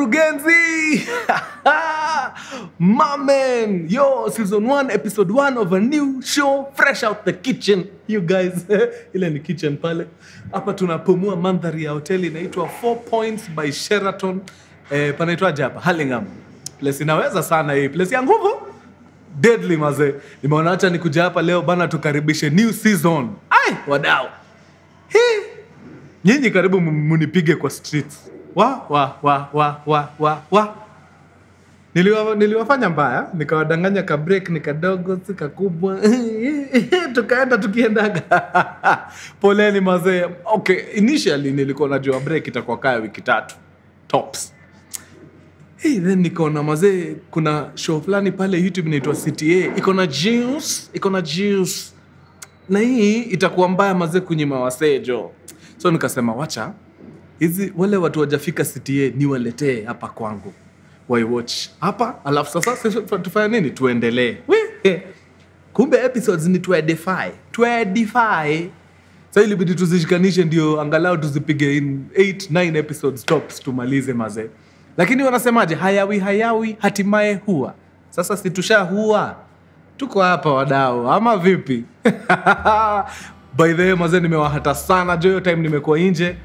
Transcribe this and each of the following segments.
mkurugenzi mamen yo season 1 episode 1 of a new show fresh out the kitchen you guys ile ni kitchen pale hapa tunapumua mandhari ya hoteli inaitwa four points by sheraton eh, panaitwaje hapa hallingham place inaweza sana hii place ya nguvu deadly mazee nimeona hacha nikuja hapa leo bana tukaribishe new season ai wadau hii nyinyi karibu mu- munipige kwa streets wa wa wa wa wa wa wa Niliwa, niliwafanya mbaya nikawadanganya ka break ni kadogo si kakubwa tukaenda tukiendaga poleni mazee okay initially nilikuwa najua break itakuwa kaya wiki tatu tops Hey, then nikaona mazee kuna show fulani pale youtube inaitwa cta iko na juice iko na juice na hii itakuwa mbaya mazee kunyima wasejo so nikasema wacha hizi wale watu wajafika cta niwaletee hapa kwangu waiwatch hapa alafu sasa sisi tufanya nini tuendelee We, eh. kumbe episodes ni tuedify tuedify sa ilibidi tuzishikanishe ndio angalau tuzipige in 8 9 episodes tops tumalize mazee lakini wanasemaje hayawi hayawi hatimaye huwa sasa situsha huwa tuko hapa wadau ama vipi by the way mazee nimewahata sana jo hiyo time nimekuwa nje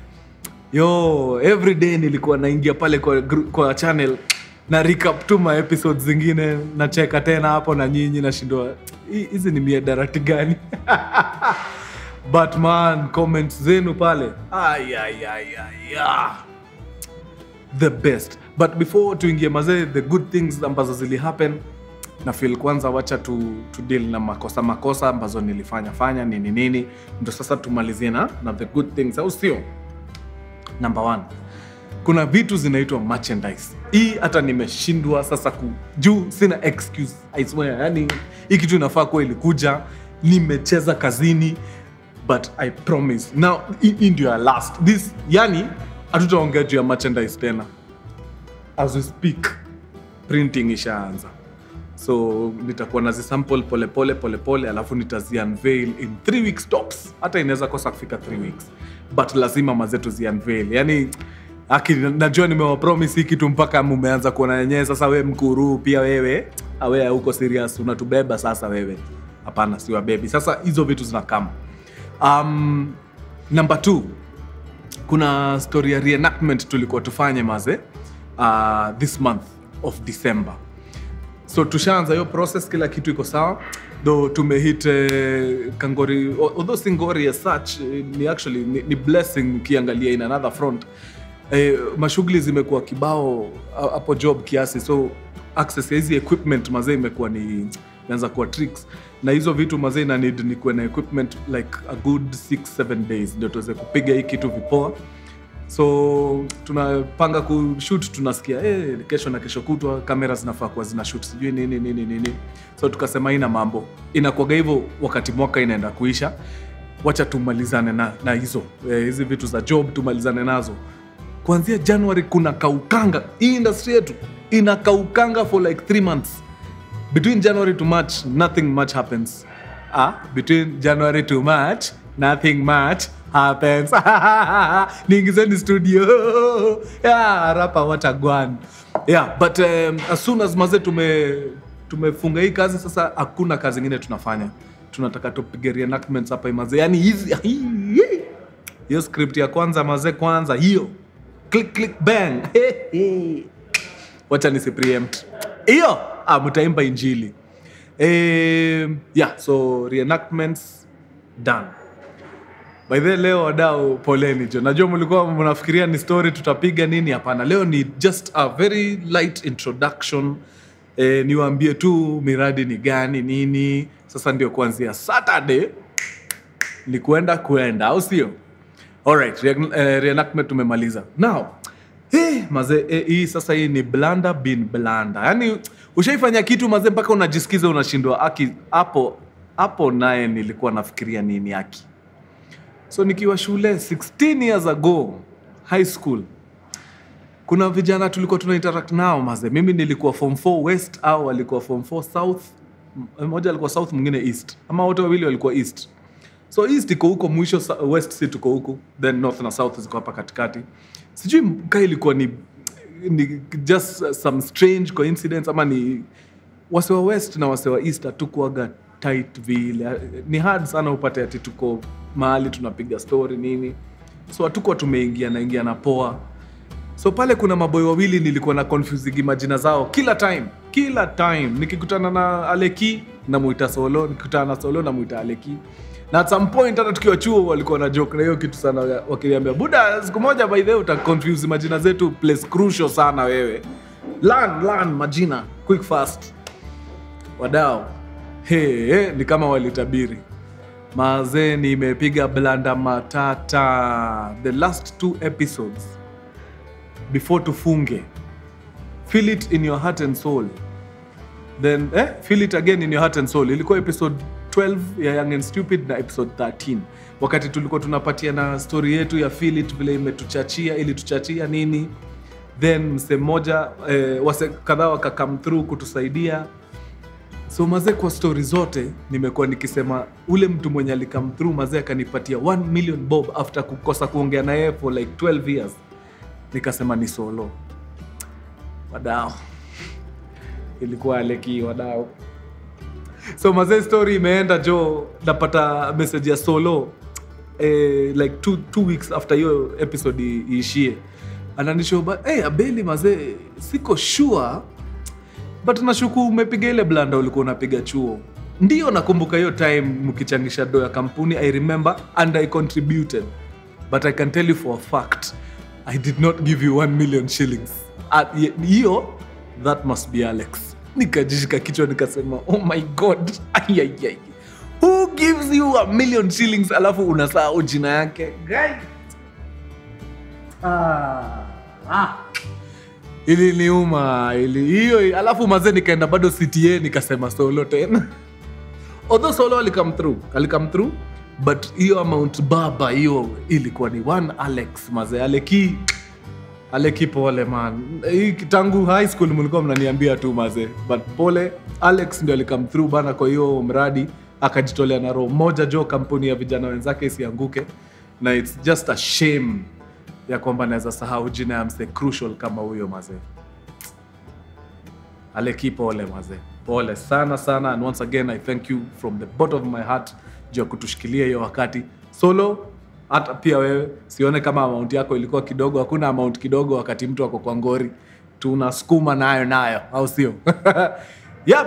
yo every day nilikuwa naingia pale kwa, gru- kwa channel na recap tu ma episodes zingine nacheka tena hapo na nyinyi nashindwa "Hi- hizi ni miedarati gani but man comments zenu pale ay, ay, ay, ay, ah the best but before tuingie mazee the good things ambazo zili happen na feel kwanza wacha tu, tu deal na makosa makosa ambazo nilifanya fanya nini nini ndo sasa tumalizie na, na the good things au sio number one kuna vitu zinaitwa merchandise hii hata nimeshindwa sasa ku juu sina excuse I swear yani hii kitu inafaa kuwa ilikuja nimecheza kazini but i promise now hii hii ndio ya last this yani hatutaongea juu ya merchandise tena as we speak printing ishaanza so nitakuwa nazisample polepole polepole alafu nitazi unveil in three weeks tops hata inaweza kosa kufika three weeks but lazima mazetu zi unveil yani aki najua nimewapromis hii kitu mpaka mumeanza kuona yenyewe sasa we mkuru pia wewe awe huko serious unatubeba sasa wewe hapana siwabebi sasa hizo vitu zinakama um, number two kuna story ya reenactment tulikuwa tufanye maze uh, this month of december so tushaanza hiyo process kila kitu iko sawa though tumehit eh, kangori although si ngori as such eh, ni actually ni, ni blessing ukiangalia in another front eh, mashughuli zimekuwa kibao ah, hapo job kiasi so access ya hizi equipment mazee imekuwa ni imeanza kuwa tricks na hizo vitu mazee ina need ni kuwe na equipment like a good 6 7 days ndio tuweze kupiga hii kitu vipoa so tunapanga kushut tunasikia eh, kesho na kesho kutwa kamera zinafaa kuwa zina shoot sijui nini nini nini so tukasema ina mambo inakuaga hivyo wakati mwaka inaenda kuisha wacha tumalizane na, na hizo eh, hizi vitu za job tumalizane nazo kuanzia january kuna kaukanga hii industry yetu inakaukanga for like three months between january to march nothing much happens ah, between january to march nothing much happens niingizeni studio yeah, rapa watagwan yeah, but um, as soon as maze tume tumefunga hii kazi sasa hakuna kazi ingine tunafanya tunataka tupige reenactments hapa maze yani hizi hiyo script ya kwanza maze kwanza hiyo click click bang wacha nisi preempt hiyo ah, mtaimba injili eh, yeah so reenactments done by the way, leo wadau poleni jo najua mlikuwa mnafikiria ni story tutapiga nini hapana leo ni just a very light introduction eh, niwaambie tu miradi ni gani nini sasa ndio kuanzia saturday ni kuenda kuenda au sio alright re- eh, reenactment tumemaliza now hey, maze eh, hii sasa hii ni blanda bin blanda yaani ushaifanya kitu maze mpaka unajisikiza unashindwa aki hapo hapo naye nilikuwa nafikiria nini aki so nikiwa shule 16 years ago high school kuna vijana tulikuwa tuna interact nao maze mimi nilikuwa form 4 west au walikuwa form 4 south M- mmoja alikuwa south mwingine east ama wote wawili walikuwa east so east iko huko mwisho sa- west si tuko huku then north na south ziko hapa katikati sijui ka ilikuwa ni ni just some strange coincidence ama ni wase wa west na wase wa east hatukuaga tight vile ni hard sana upate ati tuko mahali tunapiga story nini so hatukuwa tumeingia naingia na poa so pale kuna maboy wawili nilikuwa na confusing majina zao kila time kila time nikikutana na aleki namuita solo nikikutana na solo namuita aleki na at some point hata tukiwa chuo walikuwa na joke na hiyo kitu sana wakiniambia buda siku moja by the way uta confuse majina zetu place crucial sana wewe learn learn majina quick fast wadao hey, hey, ni kama walitabiri mazee nimepiga blanda matata the last two episodes before tufunge feel it in your heart and soul then eh, feel it again in your heart and soul ilikuwa episode 12 ya young and stupid na episode 13 wakati tulikuwa tunapatia na story yetu ya feel it vile imetuchachia ili tuchachia nini then mse mmoja eh, wase kadhaa wakakam through kutusaidia so mazee kwa stori zote nimekuwa nikisema ule mtu mwenye alikam through mazee akanipatia 1 million bob after kukosa kuongea na yeye for like 12 years nikasema ni solo wadao ilikuwa aleki wadao so mazee story imeenda jo napata message ya solo eh, like two, two weeks after hiyo episode i- iishie ananishoba hey, abeli mazee siko sure but nashuku umepiga ile blanda ulikuwa unapiga chuo ndio nakumbuka hiyo time mkichangisha do ya kampuni i remember and i contributed but i can tell you for a fact i did not give you 1 million shillings At- ye- hiyo that must be alex nikajishika kichwa nikasema oh my god Ayayay. who gives you a million shillings alafu unasahau jina yake Guy. ah. Ah iliniuma ili hiyo alafu mazee nikaenda bado cta nikasema solo tena although solo alikam through alikam through but hiyo amount baba hiyo ilikuwa ni one alex mazee aleki aleki pole man hii tangu high school mlikuwa mnaniambia tu mazee but pole alex ndio alikam through bana kwa hiyo mradi akajitolea na roho moja jo kampuni ya vijana wenzake isianguke na its just a shame ya kwamba naweza sahau jina ya mse crucial kama huyo mazee aleki pole mazee pole sana sana and once again i thank you from the bottom of my heart juu ya kutushikilia hiyo wakati solo hata pia wewe sione kama amount yako ilikuwa kidogo hakuna amount kidogo wakati mtu ako kwa ngori tunasukuma nayo nayo au sio yep.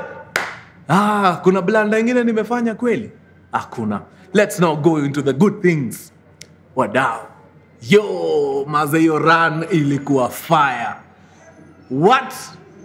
ah, kuna blanda ingine nimefanya kweli hakuna let's now go into the good things wadao yo maze hiyo run ilikuwa fire what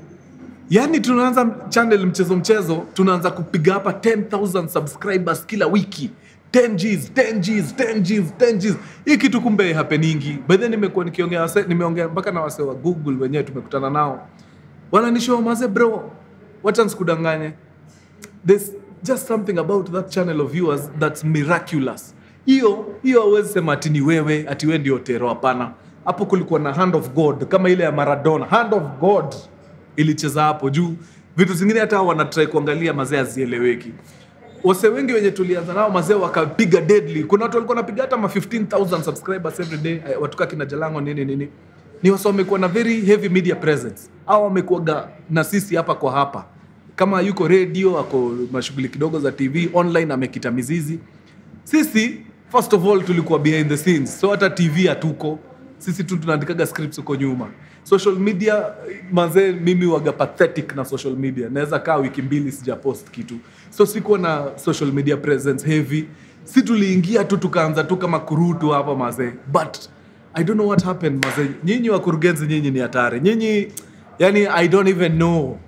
yaani tunaanza channel mchezo mchezo tunaanza kupiga hapa 10000 subscribers kila wiki 10 Gs, 10 Gs, 10 Gs, 10 Gs. hii kitu kumbe hapeningi bedhe nimekuwa nikiongea wase- nimeongea mpaka na wase wa google wenyewe tumekutana nao wananishoa maze bro wacha nsikudanganye there's just something about that channel of yours that's miraculous hiyo hiyo hauwezi sema ati ni wewe ati we ndio tero hapana hapo kulikuwa na hand of god kama ile ya maradona hand of god ilicheza hapo juu vitu zingine hata wanatrai kuangalia mazee azieleweki wase wengi wenye tulianza nao mazee wakapiga deadly kuna watu walikuwa wanapiga hata ma 15000 subscribers every day eh, watuka kina jalango nini nini ni wase wamekuwa na very heavy media presence au wamekuaga na sisi hapa kwa hapa kama yuko radio ako mashughuli kidogo za tv online amekita mizizi sisi first of all tulikuwa behind the scenes so hata tv hatuko sisi tu tunaandikaga scripts huko nyuma social media mazee mimi waga pathetic na social media naweza kaa wiki mbili sijapost kitu so sikuwa na social media presence heavy si tuliingia tu tukaanza tu kama kurutu hapa mazee but i don't know what happened mazee nyinyi wakurugenzi nyinyi ni hatari nyinyi yani i don't even know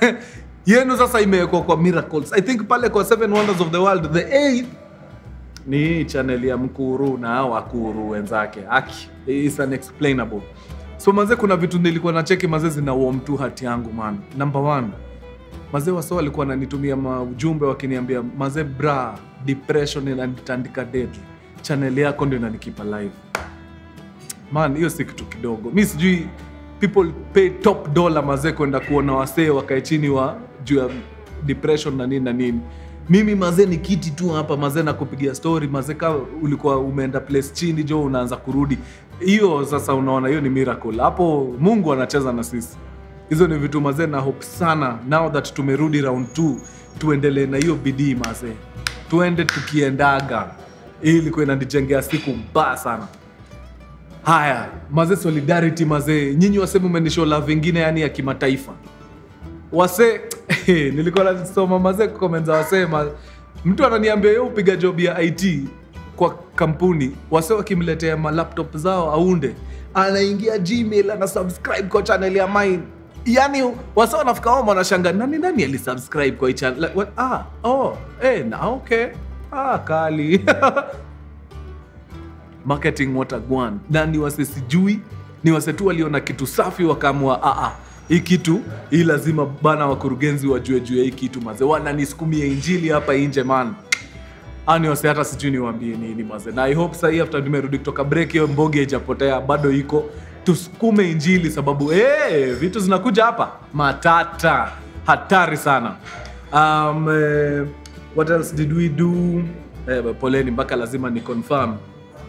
yenu sasa imewekwa kwa miracles i think pale kwa seven wonders of the world the eighth ni hii channel ya mkuru na hao wakuru wenzake aki is unexplainable so mazee kuna vitu nilikuwa na cheki mazee zina warm tu hati yangu man number one mazee waso walikuwa wananitumia maujumbe wakiniambia mazee bra depression inanitandika deadly channel yako ndio inanikipa live man hiyo si kitu kidogo mi sijui people pay top dollar mazee kwenda kuona wasee wakae chini wa juu ya depression na nini na nini mimi mazee ni kiti tu hapa mazee na kupigia story mazee ka ulikuwa umeenda place chini jo unaanza kurudi hiyo sasa unaona hiyo ni miracle hapo mungu anacheza na sisi hizo ni vitu mazee na hope sana now that tumerudi round 2 tuendelee na hiyo bidii mazee tuende tukiendaga hii ilikuwa inanijengea siku mbaya sana haya mazee solidarity mazee nyinyi waseme umenishola vingine yani ya kimataifa wase nilikuwa nasoma mazee comments za wasee ma, mtu ananiambia yo upiga job ya it kwa kampuni wase wakimletea malaptop zao aunde anaingia gmail ana subscribe kwa channel ya mine yani wase wanafika home wanashanga nani nani alisubscribe kwa hii channel like, what? ah oh eh na okay ah kali marketing watagwan na ni wase sijui ni wase tu waliona kitu safi wakaamua "Ah, ah, hii kitu hii lazima bana wakurugenzi wajue juu ya hii kitu maze wananisukumia injili hapa nje man ani wase hata sijui niwaambie nini maze na i hope sahii after nimerudi kutoka break hiyo mbogi haijapotea bado iko tusukume injili sababu hey, vitu zinakuja hapa matata hatari sana um, eh, what else did we do eh, poleni mpaka lazima ni confirm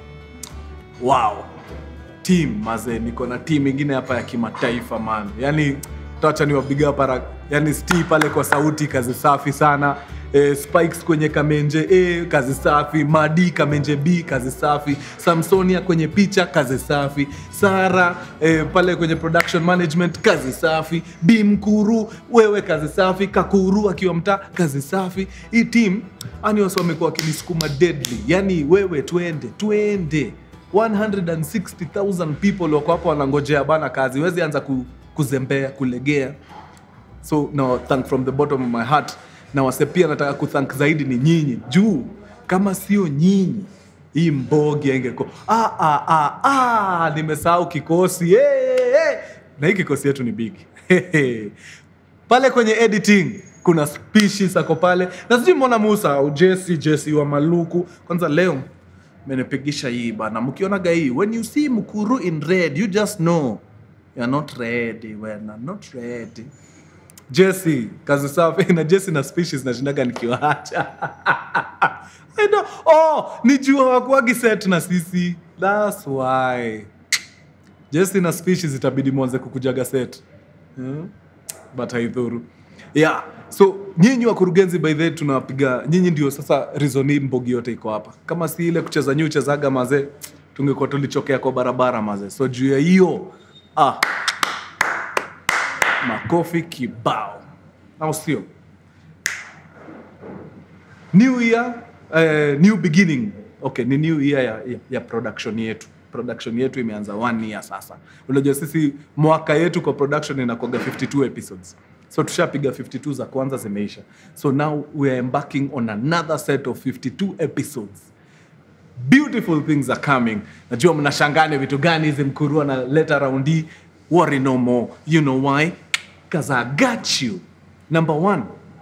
wow team mazee niko na team ingine hapa ya kimataifa man yani tacha niwapiga para yani sti pale kwa sauti kazi safi sana e, spikes kwenye kamenje a kazi safi madi kamenje b kazi safi samsonia kwenye picha kazi safi sara e, pale kwenye production management kazi safi b mkuru wewe kazi safi kakuru akiwa mtaa kazi safi hii team ani wasi wamekuwa wakinisukuma deadly yani wewe twende twende 160,000 people wako hapo wanangojea bana kazi wezi anza ku, kuzembea kulegea so no, thank from the bottom of my heart na wase pia nataka kuthank zaidi ni nyinyi juu kama sio nyinyi hii mbogi aingeko ah, ah, ah, ah, nimesahau kikosi hey, hey. na hii kikosi yetu ni big pale kwenye editing kuna species ako pale na sijui mbona musa au jesi jesi wa maluku kwanza leo menipigisha hii bana mkionaga hii when you see mkuru in red you just know you're not ready wena not ready jesi kazi safi na jesi na species nashindaga nikiwaacha I know. oh ni juu hawakuwagi set na sisi thats why jesi na species itabidi mwanze kukujaga set hmm? but haidhuru yeah so nyinyi wakurugenzi by the way tunapiga nyinyi ndio sasa reason hii mbogi yote iko hapa kama si ile kucheza nyi uchezaga mazee tungekuwa tulichokea kwa barabara mazee so juu ya hiyo ah, makofi kibao au sio new year uh, new beginning okay ni new year ya, ya, ya production yetu production yetu imeanza one year sasa unajua sisi mwaka yetu kwa production inakuaga 52 episodes so tushapiga 52 za kwanza zimeisha so now we are embarking on another set of 52 episodes beautiful things are coming najua mnashangane vitu gani hizi mkurua na leta round hii worry no more you know why because i got you number one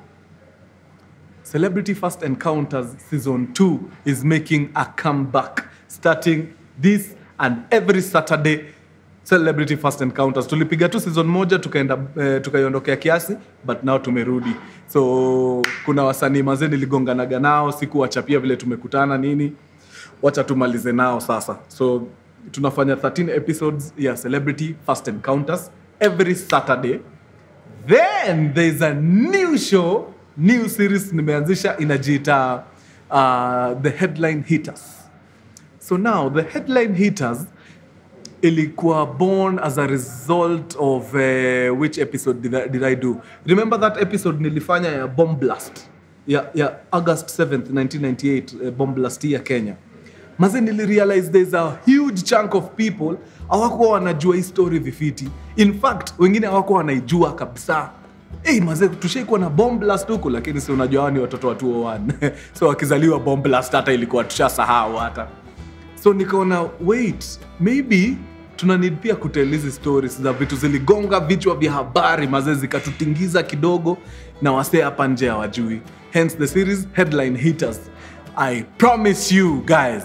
Celebrity First Encounters Season 2 is making a comeback starting this and every Saturday. Celebrity First Encounters tulipiga tu season moja tukaenda eh, tukaiondokea kiasi but now tumerudi so kuna wasanii mazee niligonganaga nao sikuwachapia vile tumekutana nini wacha tumalize nao sasa so tunafanya 13 episodes ya Celebrity First Encounters every Saturday then there's a new show new series nimeanzisha inajiita uh, the headline hitters so now the headline hitters ilikuwa born as a result of uh, which episode did I, did I do remember that episode nilifanya ya bomb blast ya, ya august 7th 1998 uh, bomb blast ya kenya maze nilirealize there's a huge chunk of people hawakuwa wanajua hii story vifiti in fact wengine hawakuwa wanaijua kabisa Hey, maze tushaikuwa na bomb blast huku lakini si unajua hao ni watoto wa 201 so wakizaliwa bomb blast hata ilikuwa tushasahau hata so nikaona wait maybe tuna need pia kutel hizi stories za vitu ziligonga vichwa vya habari mazee zikatutingiza kidogo na wasee hapa nje hawajui hence the series headline hitters i promise you guys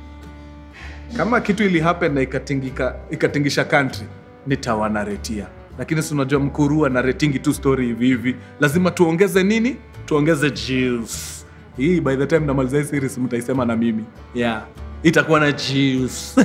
kama kitu ili happen na ikatingika, ikatingisha country nitawanaretia lakini si unajua mkurua na retingi tu story hivi hivi lazima tuongeze nini tuongeze juice hii by the time namaliza hii series mtaisema na mimi yeah itakuwa na juice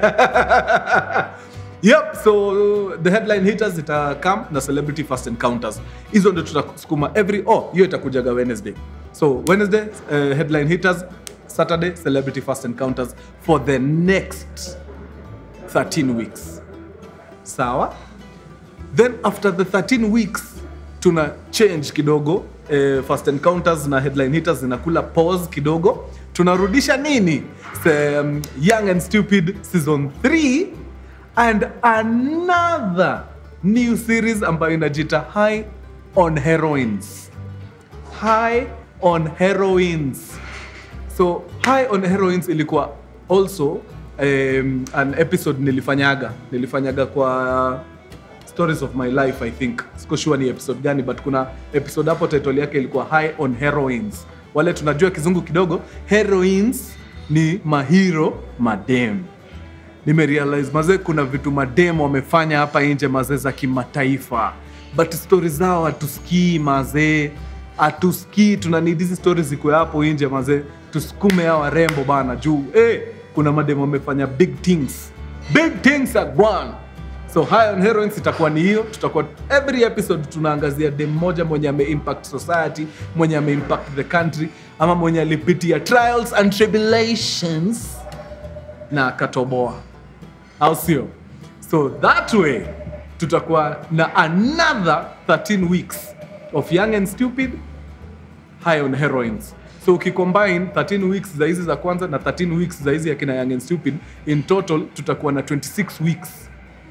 yep so the headline hitters itakam na celebrity first encounters hizo ndio tutasukuma every oh hiyo itakujaga wednesday so wednesday uh, headline hitters saturday celebrity first encounters for the next 13 weeks sawa then after the 13 weeks tuna change kidogo eh, first encounters na headline hitters zinakula pause kidogo tunarudisha nini Se, um, young and stupid season 3 and another new series ambayo inajita high on heroines high on heroines so high on heroines ilikuwa also um, an episode nilifanyaga nilifanyaga kwa stories of my life i think siko sure ni episode gani but kuna episode hapo title yake ilikuwa high on heroines wale tunajua kizungu kidogo heroines ni mahiro madem nimerealize mazee kuna vitu madem wamefanya hapa nje mazee za kimataifa but stori zao hatusikii mazee hatusikii tuna need hizi stori zikuwe hapo nje mazee tusukume hao warembo bana juu eh, kuna madem wamefanya big things big things at one so high on heroines itakuwa ni hiyo tutakuwa every episode tunaangazia dem moja mwenye ameimpact society mwenye ameimpact the country ama mwenye alipitia trials and tribulations na akatoboa au sio so that way tutakuwa na another 13 weeks of young and stupid high on heroines so ukicombine 13 weeks za hizi za kwanza na 13 weeks za hizi akina young and stupid in total tutakuwa na 26 weeks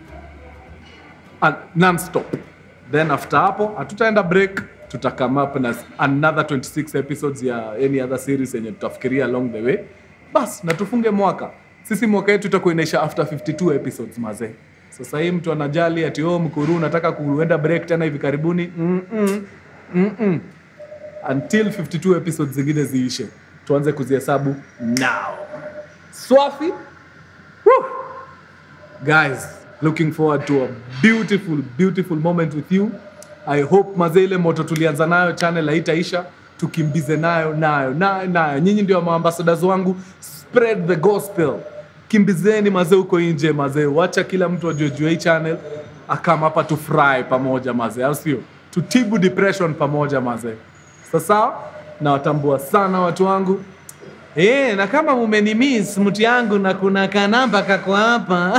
and non-stop then after hapo hatutaenda break tuta come up na another 26 episodes ya any other series yenye tutafikiria along the way bas na tufunge mwaka sisi mwaka yetu itakuwa inaisha after 52 episodes mazee sasa hii mtu anajali ati oh mkuru unataka kuenda break tena hivi karibuni Mm-mm. Mm-mm. until 52 episodes zingine ziishe tuanze kuzihesabu now swafi Woo! guys looking forward to a beautiful beautiful moment with you i hope mazee ile moto tulianza nayo channel haitaisha tukimbize nayo nayo nayo nayo nyinyi ndio maambasadas wangu spread the gospel kimbizeni mazee huko nje mazee wacha kila mtu ajuejua hii channel akam hapa tufurahi pamoja mazee au sio tutibu depression pamoja mazee sasa nawatambua sana watu wangu Eh, na kama mumenimis mtu yangu na kuna kanamba kako hapa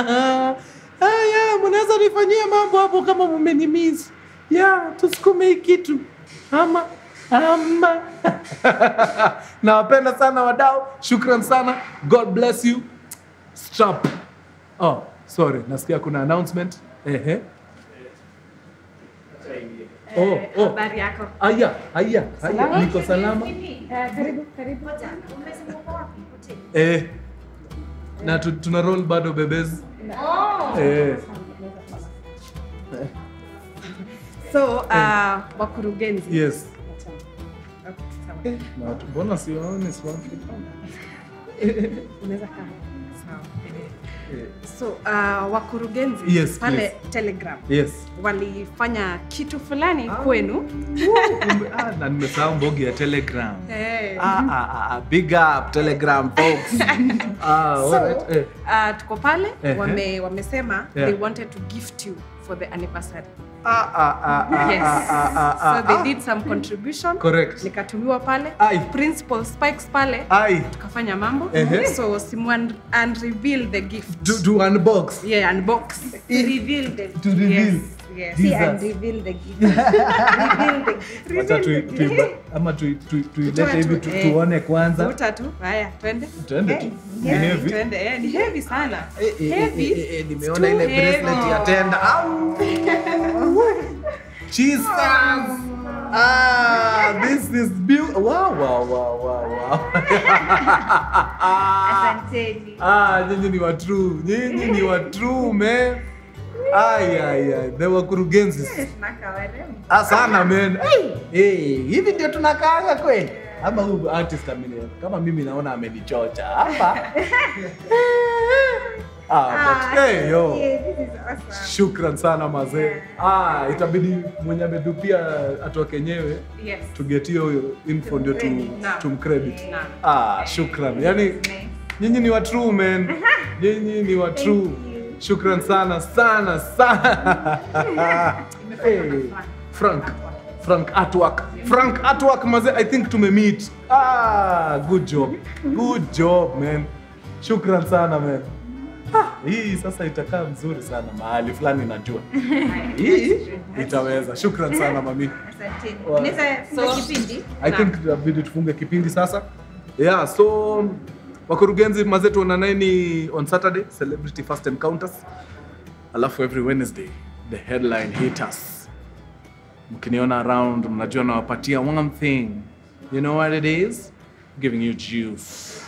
aya mnaweza nifanyia mambo hapo kama mumenimis ya tusukume hii kitu ama ama nawapenda sana wadau shukran sana god bless you strap oh sorry nasikia kuna announcement ehe oh, oh. Habari yako? aya aya aya Salama? niko salama Eh, Karibu, karibu. eh, na tu, tuna roll bado bebezi eh. So, uh, wakurugenzi. yes Okay, sawa. Eh, na watu- mbona siwaoni siwafi Unaweza kaa. Sawa. Eh, So, uh, wakurugenzi Yes, pale please. Telegram yes walifanya kitu fulani kwenu. Kumbe- ah, na nimesahau mbogi ya telegram Eh. ah, ah, ah, ah, big up telegram folks ah, So, alright, eh. uh, tuko pale Ehe. wame, wamesema Yeah. they wanted to gift you for the anniversary. ah, ah, ah, ah, Yes. ah, ah, ah, So they ah. did some contribution. correct Nikatumiwa pale. Ai. Principal Spikes pale. ai tukafanya mambo Ehe. so simu and, and reveal the gift do, do unbox yeah unbox To reveal the to reveal yes yes see Jesus. and reveal the gift. reveal the gift. Wacha tui- tui- ama tui- tui- tuilete Tutoe hivi tu, tu- eh. tuone kwanza vuta tu haya twende tuende tu Ni Eh, heavy. twende eh, ni heavy sana Eh, eh, heavy eh, eh, eh, nimeona Too ile bracelet heavy. ya tenda Au! Jesus! Ah, this is beautiful. Wow, wow, wow, wow, wow. Asanteni. ah, nyinyi ni wa true. Nyinyi ni wa true, man. Ay, ay, ay. The wakurugenzi. Tunaka warembo. Ah, sana man. Hey, hey, hivi ndio tunakaanga kweli? Ama huyu artist ameni kama mimi naona amenichocha hapa. Ah, but, hey, yo. Yeah, this is awesome. Shukran sana mazee. Ah, itabidi mwenye amedupia atoke kenyewe Yes. tuget hiyo info ndio tu, Naam. tumcredit. Naam. Ah, shukran. Yani nyinyi ni wa true man. Nyinyi ni wa true. you. Shukran sana sana sana. hey, Frank. Frank Artwork. Frank Artwork mazee, I think tumemeet. Ah, good job. Good job man. Shukran sana man. Ah, hii sasa itakaa mzuri sana mahali fulani najua. Hii itaweza. Shukran sana mami. Asanteni. Wa- Unaweza funga So- kipindi? I think inabidi tufunge kipindi sasa. Yeah, so wakurugenzi mazee tuonaneni on Saturday Celebrity First Encounters. Alafu every Wednesday the headline hitters. Mkiniona around mnajua nawapatia one thing. You know what it is? Giving you juice.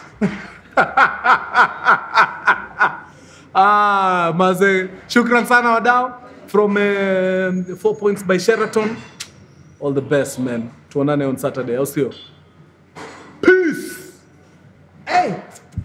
ah, maze, shukran sana wadau from uh, Four Points by Sheraton. All the best man. Tuonane on Saturday, au sio? Peace. Hey.